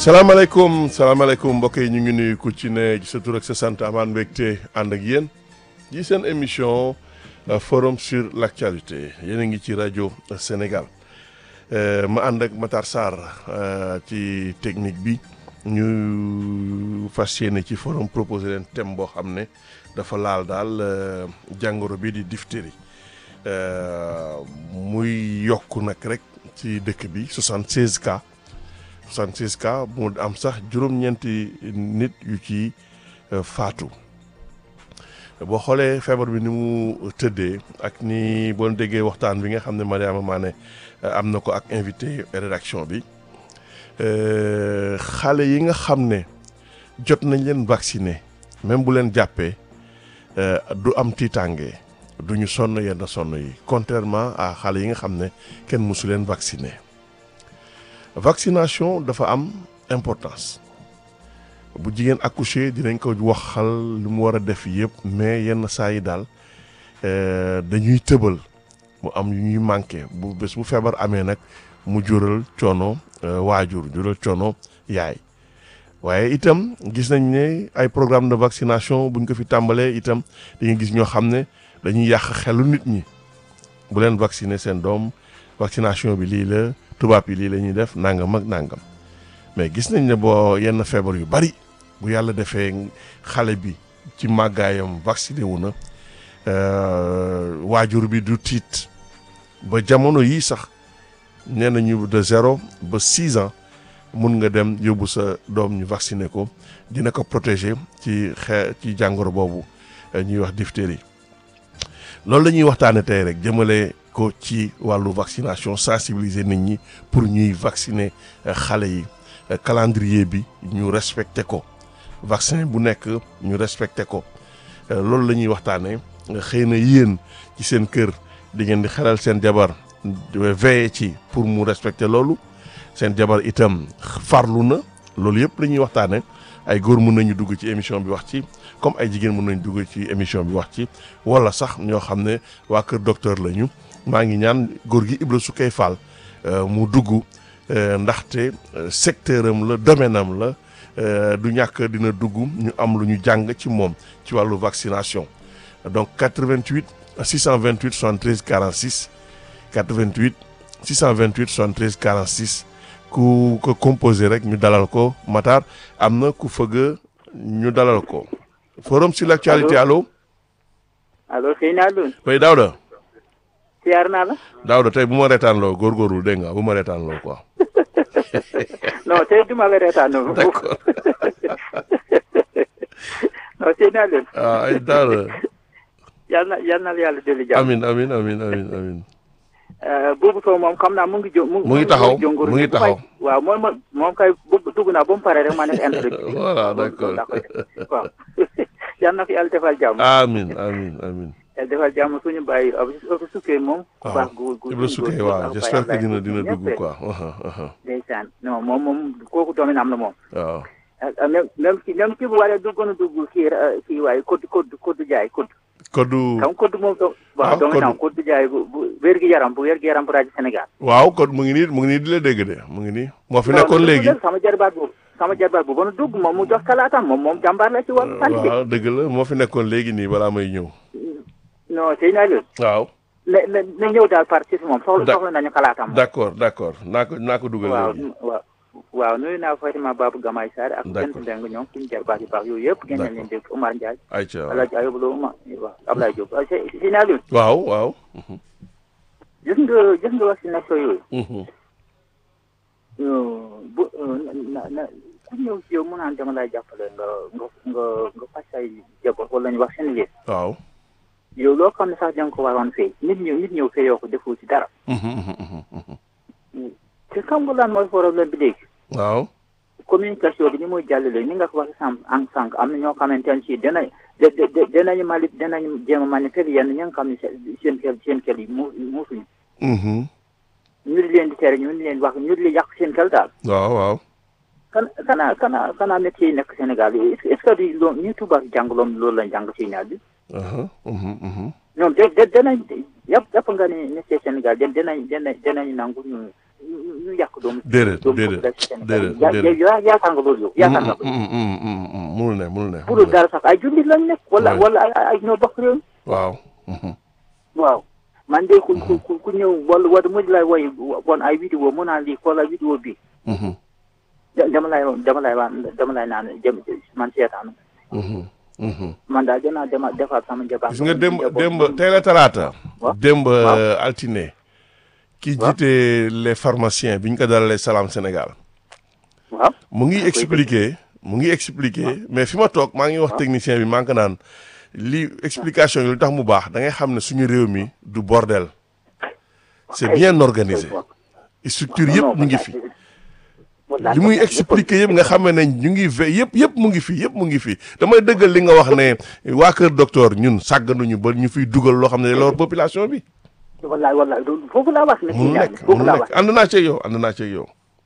salaamaaleykum salaamaaleykum mbokk yi ñu ngi nuyu ku ci ne sa tur ak sa sant amaan mbégte ànd ak yéen ci seen émission forum sur l' actualité yéen a ngi ci rajo Sénégal ma ànd ak Matar Sarr ci technique bi ñu fas yéene ci forum proposé leen thème boo xam ne dafa laal daal jàngoro bi di diphtérie muy yokk nag rek ci dëkk bi 76 cas 76 cas mu am sax juróom-ñeenti nit yu ci faatu boo xoolee feebar bi ni mu tëddee ak ni boo déggee waxtaan bi nga xam ne Mariama Mané am na ko ak invité rédaction bi xale yi nga xam ne jot nañ leen vacciner même bu leen jàppee du am tiitaange du ñu sonn yenn sonn yi contrairement à xale yi nga xam ne kenn mësu leen vacciner vaccination dafa am importance bu jigéen accouché dinañ ko waxal lu mu war a def yëpp mais yenn saa yi daal dañuy tëbal mu am yu ñuy manqué bu bés bu feebar amee nag mu jural coono waajur jural coono yaay waaye itam gis nañ ne ay programme de vaccination buñ ko fi tàmbalee itam dañuy gis ñoo xam ne dañuy yàq xelu nit ñi bu leen vacciner seen doom vaccination bi lii la tubaab yi lii la ñuy def nangam ak nangam mais gis nañ ne boo yenn feebar yu bari bu yàlla defee xale bi ci màggaayam vacciné wu na waajur bi du tiit ba jamono yii sax nee nañu de zéro ba six ans mun nga dem yóbbu sa doom ñu vacciné ko dina ko protéger ci xe ci jàngoro boobu ñuy wax diphtérie loolu la ñuy waxtaane tey rek jëmale ko ci wàllu vaccination sensibiliser nit ñi pour ñuy vacciner xale yi calendrier bi ñu respecté ko vaccin bu nekk ñu respecté ko loolu la ñuy waxtaanee xëy na yéen ci seen kër di ngeen di xelal seen jabar veiller ci pour mu respecter loolu seen jabar itam farlu na loolu yëpp la ñuy waxtaanee ay góor mun nañu dugg ci émission bi wax ci comme ay jigéen mun nañu dugg ci émission bi wax ci wala sax ñoo xam ne waa kër docteur lañu maa ngi ñaan góor gi Ibra Soukey Fall mu dugg ndaxte secteur am la domaine am la du ñàkk dina dugg ñu am lu ñu jàng ci moom ci wàllu vaccination donc 88 628 73 46 88 628 73 46 ku ko composé rek ñu dalal ko Matar am na ku fëgg ñu dalal ko forum sur l'actualité allo. allo sëñ Alioune. oui Daouda. siyaar naa la. Daouda tey bu ma reetaan loo góorgóorlu dégg nga bu ma reetaan loo quoi. non tey du ma la reetaan loo. d'accord. non sëñ Alioune. ah ay Daouda. yal na yal na la yàlla dolli jàmm. amin amin amin amin amin boobu soo moom xam naa mu ngi jo mu ngi taxaw mu ngi taxaw. waaw moom moom moom kay dugg naa ba mu pare rek ma nekk introduction. voilà d'accord waaw yal na ko yàlla defal jàmm. amin amin amin yàlla defal jàmm suñu bàyyi Ibra Soukey moom. ku waaw baax gu gu Ibra Soukey waaw j'espère que dina dina dugg quoi. ndeysaan non moom moom kooku domaine am na moom. waaw. même même ki même ki bu waree duggoon a dugg kii kii waaye code code code jaay code. Koddu. xam code moom do waaw waaw domaine am code. code jaay bu bu wér gi yaram bu wér gi yaram bu rajo Sénégal. waaw kon mu ngi nii mu ngi nii di la dégg de mu ngi nii moo fi nekkoon non, léegi. sama jarbaat boobu sama jarbaat boobu ba nu dugg moom mu jox kalaatam moom moom jàmbaar la ci wàllu santé. waaw dëgg la moo fi nekkoon léegi nii balaa may ñëw. non sëñ Aliou. waaw na na na ñëw daal parti si moom soxla Da- soxla nañu kalaatam. d'accord d'accord naa ko naa ko dugal waaw léegi. waaw waaw nuyu naa Fatima Babou Gamay Sarr ak D'accord. Bent Ndeng ñoom suñu jarbaat yu baax yooyu yëpp. génne leen dégg Omar Ndiaye. ayca El Hadj Ayoub Lo Omar waaw Ablaye Diop ah sëñ sëñ Aliou. waaw waaw. gis nga gis nga vaccination yooyu. Mhm. bu na na ku ñëw ci yow mu naan dama lay jàppale nga nga nga nga faj say jaboot wala ñu wax seen liir waaw. yow loo xam ne sax da nga ko waroon fay nit ñëw nit ñëw fayoo ko defoo ci dara Mhm, mhm, mhm, mhm. te xam nga lan mooy problème bi léegi waaw. communication bi ni muy jàllale ni nga ko waxee sànq en sànq am na ñoo xamante ne si dana da da danañu mali danañu jéem a manipuler yenn ñi nga xam ne seen seen xel seen xel yi mu muusuñu Mhm. ñu di leen di tere ñu di leen wax ñu di leen yàq seen xel daal waaw waaw. kan kanaa kanaa kanaa métier yi nekk Sénégal yi est ce que di loo ñu tubaab jàng loom loolu lañ jàng ci ñaar bi Aha, mhm, mhm. ñoom de de danañ yàpp yàpp nga ni métier Sénégal de danañ danañ danañ nangu ñu ñu yàq doomu. déedéet doomu déedéet Sénégal. déedéet yaa déedéet. yaa yaakaar nga loolu yow yaakaar nga ko. Mm, mm, mm, mm, munul ne munul ne. pour munul ne. dara sax ay jullit lañ nekk. wala Ouais. wala ay ay ñoo bokk réew mi. waaw. mhm. waaw man de ku ku ku ku ñëw wala wala mujj lay woy bon ay vidéo mu naan lii xoolal vidéo bi Mhm, da- dama lay dama lay waan dama lay naan jëm man seetaan mhm, mhm. man daal dinaa dema defaat sama njaboot. gis nga démb démb tey la talaata. Waaw. démb Waaw. altine. ki Waaw. jiite les pharmaciens bi ñu ko dalalee Salam Sénégal. waaw mu ngi expliquer mu ngi expliquer mais fi ma toog maa ngi wax technicien bi maa ngi ko naan li explication yi lu tax mu baax da ngay xam ne suñu réew mi du bordel. c'est bien organisé. structure yëpp ñu ngi fi. li muy expliquer yëpp nga xam ne ñu ngi ve yëpp yëpp mu ngi fi yëpp mu ngi fi damay dëggal li nga wax ne waa kër docteur ñun sàgganuñu ba ñu fiy dugal loo xam ne loolu population bi. wallaay wallaay loolu foofu laa wax ne munu nekk foofu munu laa nekk wax ànd naa ci yow ànd naa ci yow.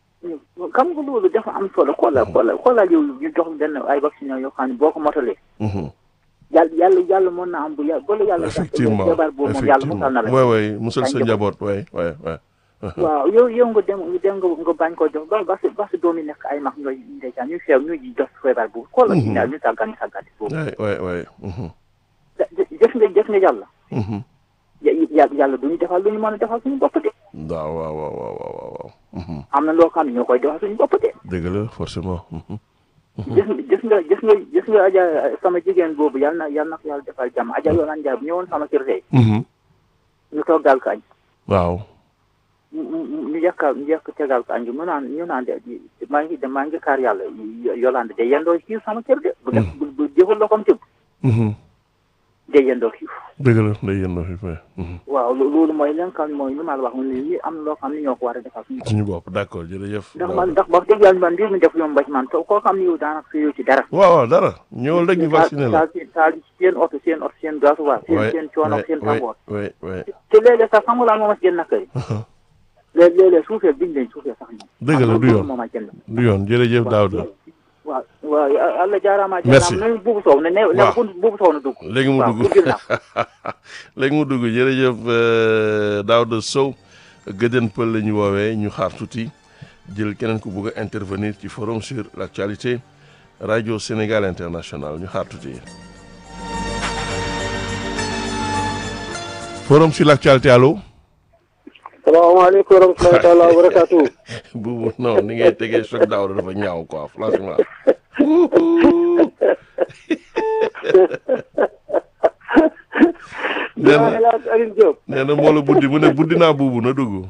xam nga loolu dafa am solo xoolal xoolal xoolal yow ñu jox benn ay vaccin yoo xam ne boo ko motalee Mhm. yàlla yàlla yàlla mën na am bu yàlla bala yàlla effectivement jabar boobu moom yàlla musal na la effectivement waay waay musal sa Ay, njaboot waay waay waay. waaw yow yow nga dem dem nga nga bañ ko jox ba ba sa ba sa doom yi nekk ay mag ñooy ndeysaan ñu feew ñu jox feebar boobu xoolal ñu daal ñu sàggani sàggani boobu waay waay waay. Mhm. jëf nga jëf nga yàlla Mhm. ya- yàlla du ñu defal lu ñu mën a defal suñu bopp de waaw waaw waaw waaw waaw waaw. Mhm. am na loo xam ne ñoo koy defal suñu bopp de dëgg la forcément. Mhm. gis nga gis nga gis nga gis nga aja sama jigéen boobu yàlla na yàlla na ko yàlla defal jàmm aja yoonaan njaay bu ñëwoon sama kër tey Mhm. ñu toggal ko añ waaw. ñu ñu ñu yàkkal ñu yàkk tegal ko añ bi mu naan ñu naan de maa ngi de maa ngi kaar yàlla yolande de yendoo xiif sama kër de bu def bu bu jëfal loxoom tëb Mhm. de yendoo xiif dëgg la day yëndoo fi fay. Mhm. waaw lo- loolu mooy li nga xam ne mooy li ma la wax mu ne lii am na loo xam ne ñoo ko war a defal suñu bopp suñu bopp d'accord jërëjëf. ndax man ndax wax dëgg yàlla man mbir mi def yomb ba ci man to koo xam ne yow daanaka sa yow ci dara waaw waaw dara ñëwal rek ñu vacciné la. taal taal seen oto seen oto seen gasoil seen waay seen coono seen waay tàngoor waay waay. te léeg-léeg sax xam nga lan moo ma si gën nakari léeg léeg-léeg suufee biñ leen suufee sax ñoom Dëgg la, du yoon. moo ma gën du yoon jërëjëf Daouda. waaw waaw Allah jaaraama Merci. jaaraama nañu buubu soow ne ne ne Waaw. buubu soow na dugg léegi mu waaw dugg duggil naa léegi mu dugg jërëjëf euh, Daouda Sow gëdën pël la ñu woowee ñu xaar tuuti jël keneen ku bugg a intervenir ci forum sur l'actualité radio Sénégal international ñu xaar tuuti. forum sur l'actualité allo. salaamaaleykum wa rahmatulahi taala wa barakaatu. buubu non ni ngay tegee choc Daouda dafa ñaaw quoi franchement. nee na El Hadj Alioune Diop. nee na moo la buddi mu ne buddi naa buubu na dugg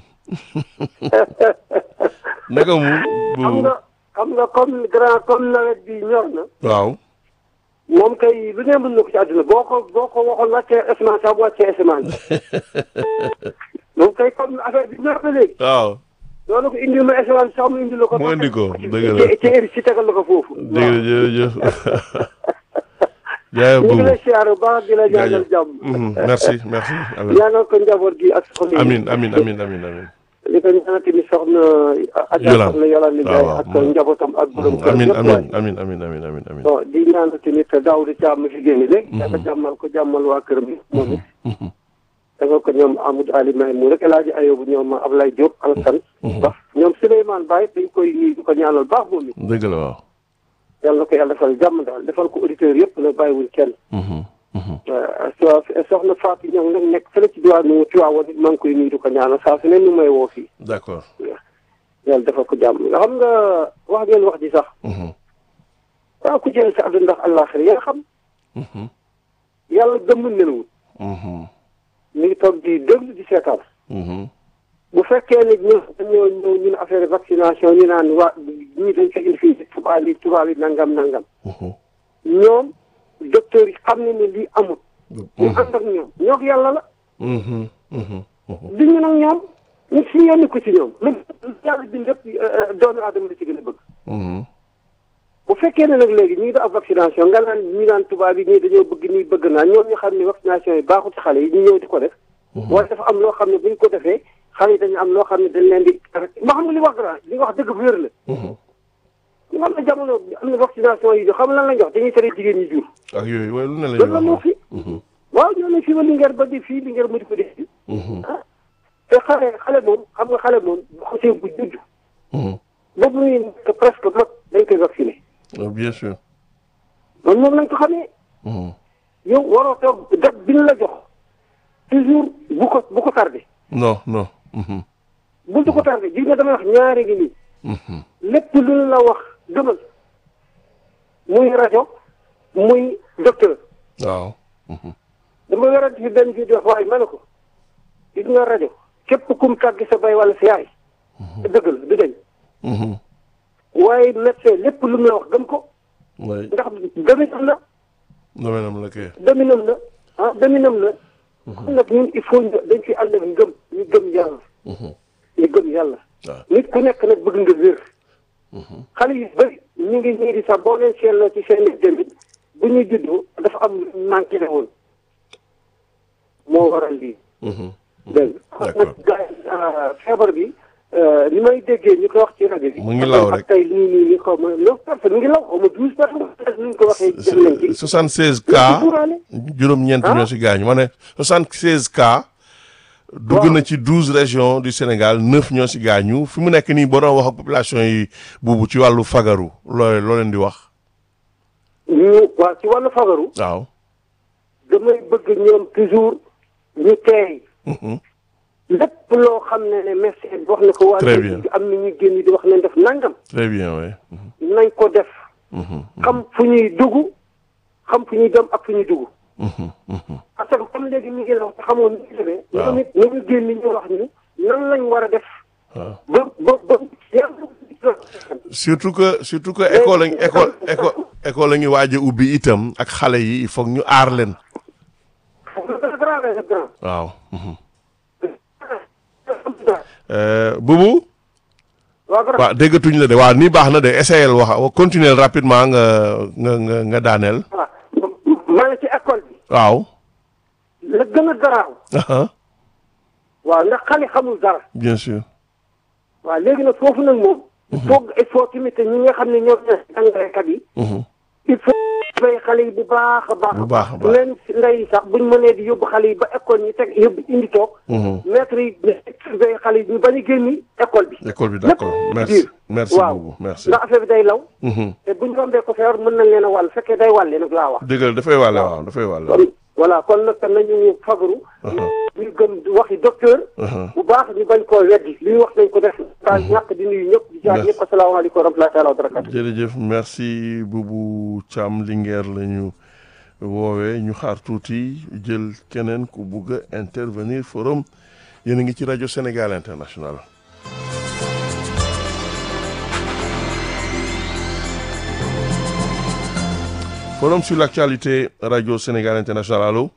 naka mu xam buubu nga xam nga comme grand comme nawet bi ñor na. waaw moom kay lu ne mën na ko ci àdduna boo ko boo ko waxoon wàccee asamaan sax bu wàccee asamaan. moom kay comme affaire bi ñor na léegi. waaw loolu ko indil ma asamaan sax mu indil la ko. Mu indi ko, dëgg la. ci ci ci tegal la ko foofu. dégg nga jërëjëf jaay ñu ngi buubu lay siyaare bu baax di la ñaanal jaajëf jàmm. Mhm, merci merci amin ñaanal ko njaboot gi ak soxna yi. amin amin amin amin amin li ko ñaanal tamit soxna. Adja Yolande. soxna Yolande Ndiaye waaw, ak waaw. njabootam ak borom kër amin yëpp waay. amin amin amin amin amin amin bon di ñaanal tamit Daouda Thiam mi fi génn léegi. dafa jàmmal ko jàmmal waa këram yi moom it. Mhm, dafa ko ñoom Amadou Ali May mu rek El Hadj Ayobu ñoom Ablaye Diop Alassane. Ba ñoom Souleymane Baye dañ koy nuyu di ko ñaanal baax moom it. dëgg la waaw yàlla na ko yàlla defal jàmm daal defal ko auditeurs yëpp la bàyyiwul kenn. Mhm, mhm. so soxna Fatou ñoom nag nekk fële ci diwaanu Tivaouane it maa ngi koy nuyu di ko ñaanal saa su ne nu may woo fii. d'accord yàlla defal ko jàmm nga xam nga wax ngeen wax ji sax. Mhm, waaw ku jël sa àdduna ndax àllaaxira yaa xam mhm, yàlla gëmmul nelawul mhm, mi ngi toog di déglu di seetaan. mhm. bu fekkee ne ñun dañoo ñëw ñun affaire vaccination ñu naan waa ñii dañ ko indi fii tubaab yi tubaab yi nangam nangam Mhm, ñoom docteur yi xam ne ne lii amul. ñu mhm, ànd ak ñoom ñoo yàlla la mhm, mhm, mhm. di ñu nag ñoom ñu si yónni ko ci ñoom même yàlla bi lépp doomu aadama la ci gën a bëgg. Mhm, bu fekkee ne nag léegi ñu ngi def vaccination nga naan ñu naan tubaab yi ñii dañoo bëgg nii bëgg naa ñoom ñu xam ne vaccination yi baaxul ci xale yi ñu ñëw di ko def. waaye dafa am loo xam ne bu ñu ko defee xale yi dañu am loo xam ne dañ leen di. ma xam nga li wax dara li nga wax dëgg bu wér la. mhm. ñu xam ne jamono am na vaccination yi xam lan lañ wax dañuy tere jigéen ñi jur. ak yooyu waaye lu ne la loolu la ñuy moo wax fi. Mhm, waaw ñoo ne fii ba Linguère ba di fii Linguère mu di ko def. mhm. te xale xale moom xam nga xale moom bu xasee bu judd Mhm. ba bu ñuy nekk presque mag dañ koy vacciné Ah, bien sûr. loolu moom lañ ko xamee Mhm. yow waroo toog date bi ñu la jox toujours bu ko bu ko tardé non non. Mhm. bul du ko tardé gis nga damay wax ñaari gi nii Mhm. lépp lu ñu la wax gëmal muy rajo muy docteur waaw. Mhm. dama yorante fi benn vidéo waaye ma ne ko gis nga rajo képp kum tàggi sa bay wala sa yaay dëgg la du dañ Mhm. waaye médecin lépp lu mu la wax gëm ko oui ndax dominam la domaine am la kay. dominam la ah dominam la kon nag ñun il faut ñu dañ fi ànd ak ngëm ñu gëm yàlla Mhm. ñu gëm yàlla waaw. nit ku nekk nag bëgg nga wér xale yu bëri ñu ngi ñii di sax boo leen seetloo ci seen i jëmbit bu ñuy juddoo dafa am lu manqué ne woon moo waral lii Mhm. dégg nga D'accord. nag gars yi, ah, feebar bi euh, ni may déggee ñu ko wax ci rajo bi. Mu ngi law rek. ak tey nii nii nii xaw ma neuf personnes mu ngi law xaw ma douze personnes ni ñu ko waxee. jël nañ ci. 76 Nañ cas ci suuraale. juróom-ñeent Ah. ñoo si gaañu ma ne 76 cas. dugg Waaw. na ci 12 régions du Sénégal 9 ñoo si gaañu fi mu nekk nii boo doon wax ak population yi buubu ci wàllu fagaru loo loo leen di wax. ñu waa ci wàllu fagaru waaw. damay bëgg ñoom toujours ñu teey Mhm. lépp loo xam ne ne médecin bi wax na ko. waa Très léegi bien. am na ñuy génn di wax nañ def nangam. très bien oui. Mhm. nañ ko def. Mhm. xam fu ñuy dugg xam fu ñuy dem ak fu ñuy dugg. Mhm. Mhm. parce que comme léegi mi ngi law te xamoon ni ñu demee. Waaw. ñoom it nañu génn ñu wax ñu nan lañ war a def. waaw. ba ba ba yàlla. surtout que surtout que école lañ école école école la ngi waaj a ubbi itam ak xale yi il faut que ñu aar leen. c'est grand c'est grand. waaw. Mhm. Euh, bubu. waaw grand. waaw déggatuñ la de waaw nii baax na de essayel wax continuer rapidement nga nga nga nga daaneel. waaw maa ngi ci école bi. waaw. la gën a garaaw. aha waaw ndax xale xamul dara. bien sûr. waaw léegi nag foofu nag moom. il faut il faut tamit ñi nga xam ne ñoom ñooy jàngalekat yi. Mhm. il faut bay xale yi bu baax a baax. Bu baax a baax. leen ndey yi sax buñ mënee di yóbbu xale yi ba école ñu teg yóbbu indi toog. Mhm. maître yi bay xale yi ñu bañ a génni école bi. école bi d'accord lépp merci biir. merci waaw beaucoup merci. ndax affaire bi day law. Mhm. te buñ rombee ko feebar mën nañ leen a wàll fekkee day wàlle nag laa wax. dëgg la dafay wàlle waaw dafay wàlle. kon voilà kon nag nañu fagaru. ñu gëm waxi docteur. Aha. bu baax ñu bañ koo weddi li ñu wax nañ ko def. daal ñàkk di nuyu ñëpp di jaar Merci. ñëpp asalaamaaleykum wa rahmatulah taala wa barakatu. jërëjëf merci Boubou Thiam Linguère la ñu woowee ñu xaar tuuti jël keneen ku bugg a intervenir forum yéen a ngi ci rajo Sénégal International. forum sur l'actualité rajo Sénégal International allo.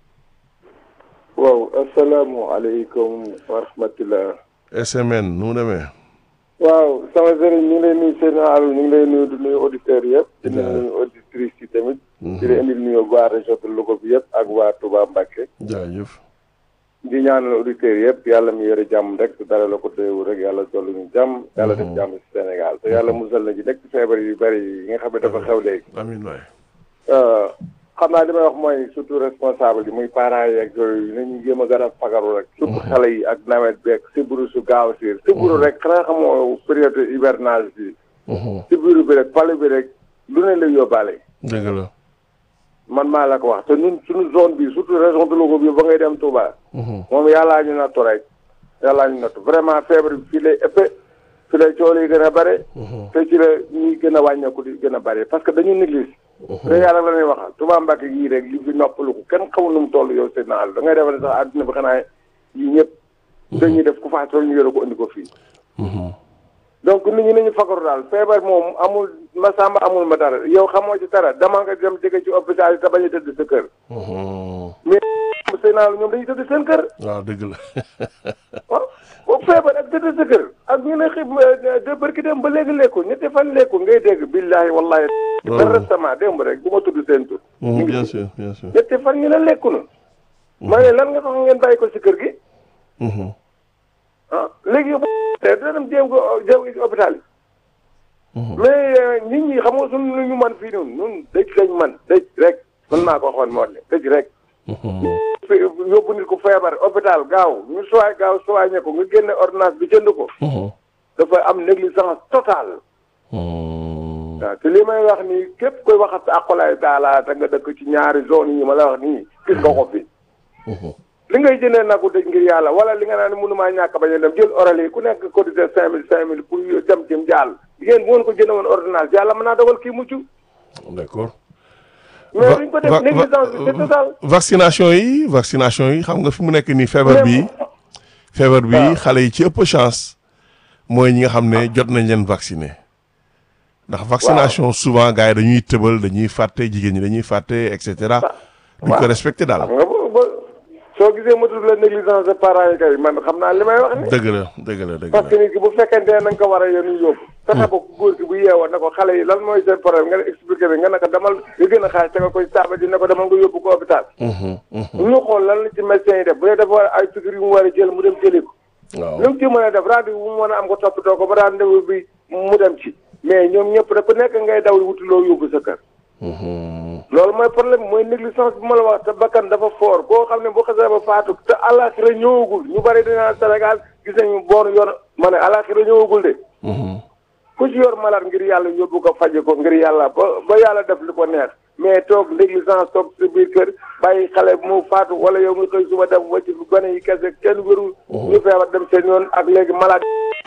waaw asalaamualeykum wa rahmatulah. SMN nu mu demee. waaw sama sëriñ ñu ngi lay nuyu seen àll ñu ngi lay nuyu di nuyu auditeurs yëpp. di Jaajëf. nuyu auditrices yi tamit. di leen indil nuyu waa région de Louga bi yëpp ak waa Touba Mbacké. jaajëf. di ñaanal auditeurs yëpp yàlla mi yore jàmm rek te dara la ko doyewul rek yàlla dolli ñu jàmm. yàlla def jàmm ci Sénégal te yàlla musal na ci nekk feebar yu bari yi nga xam ne dafa xew léegi. amiin waay. xam naa li may wax mooy surtout responsable yi muy parents yi ak yooyu nañu jéem a gën a fagaru rek. surtout xale yi ak nawet beeg sibbiru su gaaw a siir. sibbiru rek xanaa xamoo période hivernage bi. Mhm. sibbiru bi rek palu bi rek lu ne la yóbbaale. dëgg la. man maa la ko wax te ñun suñu zone bi surtout région de Louga bi ba ngay dem Touba. Mhm. moom yàllaa ñu nattu rek. yàllaa ñu nattu vraiment feebar bi fii lay ëppee fii lay coono yi gën a bare. te ci la ñuy gën a wàññeeku di gën a bare parce que dañu néglige. te yàlla la ñuy waxal Touba Mbacke yii rek li fi noppalu ko kenn xamul nu mu toll yow seen naal da ngay defal ne sax àdduna bi xanaa yii ñëpp. dañuy def ku faatu ñu yore ko indi ko fii. Mhm. donc nit ñi nañu fagaru daal feebar moom amul ma sàmba amul ma dara yow xamoo ci dara dama nga dem jege ci hôpital yi te bañ a tëdd sa kër. Mhm. mais seen naal ñoom dañuy tëdd seen kër. waaw dëgg la. waaw boobu feebar ak tëdd sa kër ak ñu ne xib de barki dem ba léegi lekku ñetti fan lekku ngay dégg billahi wallahi Loolu. ba récemment démb rek bu ma tudd seen tur Mhm, bien sûr bien sûr. ñetti fan ñu ne lekku na ma ne lan nga tax ngeen bàyyi ko si kër gi Mhm. ah léegi yow te dina dem jéem ko jéem ko ci hôpital yi Mhm. mais euh, nit ñi xam nga suñu lu ñu man fii noonu ñun dëj lañ man dëj rek man maa ko waxoon moo ne dëj rek yóbbu nit ko feebar hôpital gaaw ñu sowaay gaaw sowaay ko nga génne ordonnance bi jënd ko dafa am négligence totale waaw te li may wax nii képp koy waxat sa aqulaay daala te nga dëkk ci ñaari zone yi ma la wax nii gis nga ko fi li ngay jëndee nag dëj ngir yàlla wala li nga naan mënumaa ñàkk bañ a dem jël oral yi ku nekk cotisé cinq mille cinq mille pour dem cim jàll jigéen bu ngeen ko jënde woon ordonnance yàlla mën naa dogal kii mucc d'accord mais duñ ko def négligence bi c'est total vaccination yi vaccination yi xam nga fi mu nekk nii feebar bi feebar bi xale yi ci ëpp chance mooy ñi nga xam ne jot nañ leen vacciner ndax vaccination souvent gars yi dañuy tëbal dañuy fàtte jigéen ñi dañuy fàtte et cetera duñ ko respecté daal xam nga ba soo gisee ma tudd la négligence de parents yi kay man xam naa li may wax ni dëgg la dëgg la dëgg parce que nit ki bu fekkente ne na nga ko war a yónni yóbbu fexe ba góor gi bu yeewoo ne ko xale yi lan mooy seen problème nga expliqué bi nga ne ko demal nga gën a xaaj te nga koy saaba ji ne ko demal nga yóbbu ko hôpital ñu xool lan la ci médecin yi def bu dee dafa war ay piqûre yu mu war a jël mu dem jëli ko waaw lu mu ci mën a def rendez-vous bu mu mën a am ko toppatoo ko ba rendez-vous bi mu dem ci mais ñoom ñëpp da ku nekk ngay daw wuti loo yóbbu sa kër loolu mooy problème mooy négligence bi ma la wax te bakkan dafa fort koo xam ne bu xasee ba faatu te àllaaxira ñëwagul ñu bari dinaa Sénégal gis nañu boor yoon ma ne àllaaxira ñëwagul de ku ci yor malade ngir yàlla yóbbu ko faje ko ngir yàlla ba ba yàlla def li ko neex mais toog négligence toog sa biir kër bàyyi xale mu faatu wala yow nga xëy suba dem wacc bi gone yi kese kenn wérul ñu feebar dem seen yoon ak léegi malade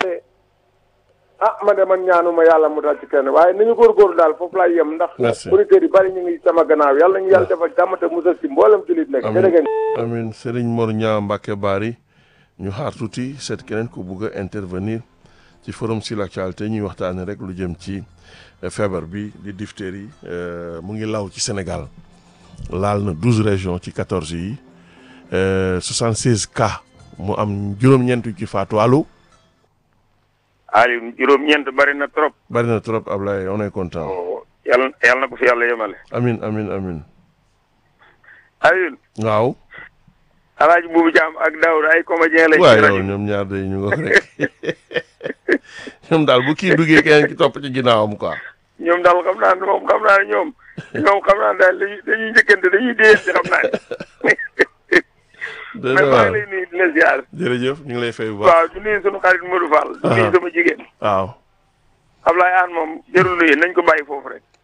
ah man de man ñaanuma yàlla mu dal ci kenn waaye nañu góorgóorlu daal foofu laay yem ndax Merci. auditeurs yi bari ñu ngi sama gannaaw yàlla ñu yàlla defal jàmm te musal ci mboolem jullit nekk Amiin. jërëgeen amin Serigne Mor Niang Mbacke Bari ñu xaar tuuti seet keneen ku bugg a intervenir ci forum sur l'actualité ñuy waxtaanee rek lu jëm ci eh, feebar bi di diphtérie euh, mu ngi law ci Sénégal laal na douze régions ci quatorze yi soixante seize cas mu am juróom-ñeent yu ci faatu allo Aliou juróom-ñeent bari na trop. bari na trop Ablaye on est content yàlla yàlla na ko fi yàlla yemale. amin amin amin Aliou waaw Alaaji Buubu Jaam ak Daawda ay comédien lañ. waaw ci yow rajo ñoom ñaar day ñu nga rek ñoom daal bu kii duggee keneen ki topp ci ginnaawam quoi ñoom daal xam naa ne moom xam naa ne ñoom ñoom xam naa ne daal dañuy dañuy njëkkante dañuy déyante xam naa ne. dëgg mais maa waaw ngi lay nuyu di la ziar. jërëjëf ñu ngi lay fay bu baax waaw di nuyu sunu xarit Modou Fall. di nuyu sama jigéen. waaw Ablaye Aan moom jarul nuyu nañ ko bàyyi foofu rek.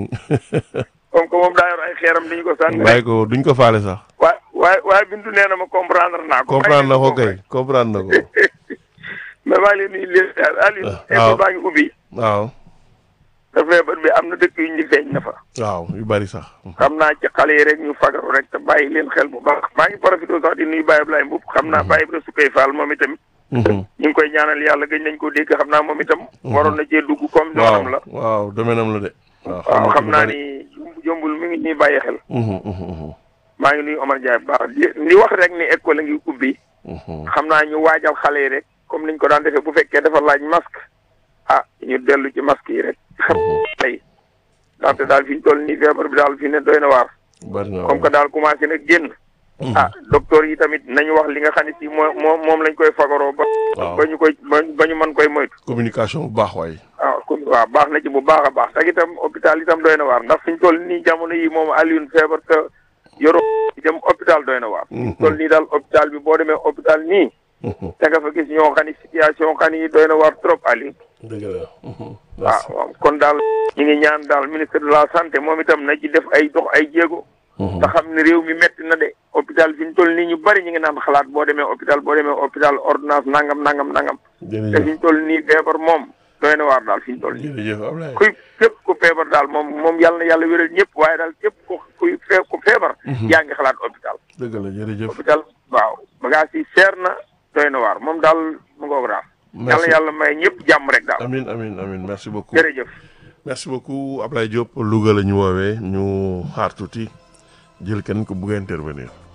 comme que moom daa yor ay xeeram dañu ko sànni bàyyi rek. ko duñ ko faale sax waaye waaye waaye Bintu nee na ma comprendre naa ko. comprendre na ko bàyyi kay comprendre na ko mais maa ngi lay nuyu di la ziar Aliou. Ah, waaw. école baa ngi ubbi. waaw te feebar bi am na dëkk yu ñu feeñ na fa. waaw yu bari sax xam naa ci xale yi rek ñu fagaru rek te bàyyi leen xel bu baax maa ngi profité sax di nuyu Baye Ablaye Mboup xam naa Baye Ibrahima Sukay Fall moom itam Mhm. ñu ngi koy ñaanal yàlla gëj nañ koo dégg xam naa moom itam waroon na cee dugg comme waaw noonam la waaw domaine am la de waaw waaw na ci xam lu naa bari. ni jumb- jombul mi ngi nii bàyyi xel Mhm, mhm, mhm, maa ngi nuyu Omar Ndiaye bu baax di di wax rek ni école a ngi ubbi mhm. xam naa ñu waajal xale yi rek comme niñ ko daan defee bu fekkee dafa laaj masque ah ñu dellu ci masque yi rek xam tey ndaxte daal fi ñu toll nii feebar bi daal fi ne doy na waar bari na comme que daal commencé na génn ah docteur yi tamit nañu wax li nga xam ne si moo moom moom lañ koy fagaroo ba Waaw. ba ñu koy ba ba ñu mën koy moytu communication bu baax waay waaw comme waaw baax na ci bu baax a baax te itam hôpital itam doy na waar ndax fi ñu toll nii jamono yi moom Alioune feebar te yoroo dem hôpital doy na waar fi ñu toll nii daal hôpital bi boo demee hôpital nii Mhm. da nga fa gis ñoo xam ne situation xam ne doy na waar trop Alioune dëgg la Mhm. waaw waaw kon daal ñu ngi ñaan daal ministre de la santé moom itam na ci def ay dox ay jéego Mhm. te xam ne réew mi metti na de hôpital fi ñu toll nii ñu bari ñu ngi naan xalaat boo demee hôpital boo demee hôpital ordonnance nangam nangam nangam te fi jërëjëf ñu toll nii feebar moom doy na waar daal fi ñu toll nii jërëjëf Ablaye kuy képp ku feebar daal moom moom yàlla na yàlla wéral ñëpp waaye daal képp ku kuy fee ku feebar yaa ngi xalaat hôpital dëgg la jërëjëf hôpital waaw bagage yi seer na doy na waar moom daal mu ngoog daal yàlla merci yàlla may ñëpp jàmm rek daal amin amin amin merci beaucoup jërëjëf merci beaucoup Ablaye Diop Louga la ñu woowee ñu xaar tuuti jël kenn ku bugg a intervenir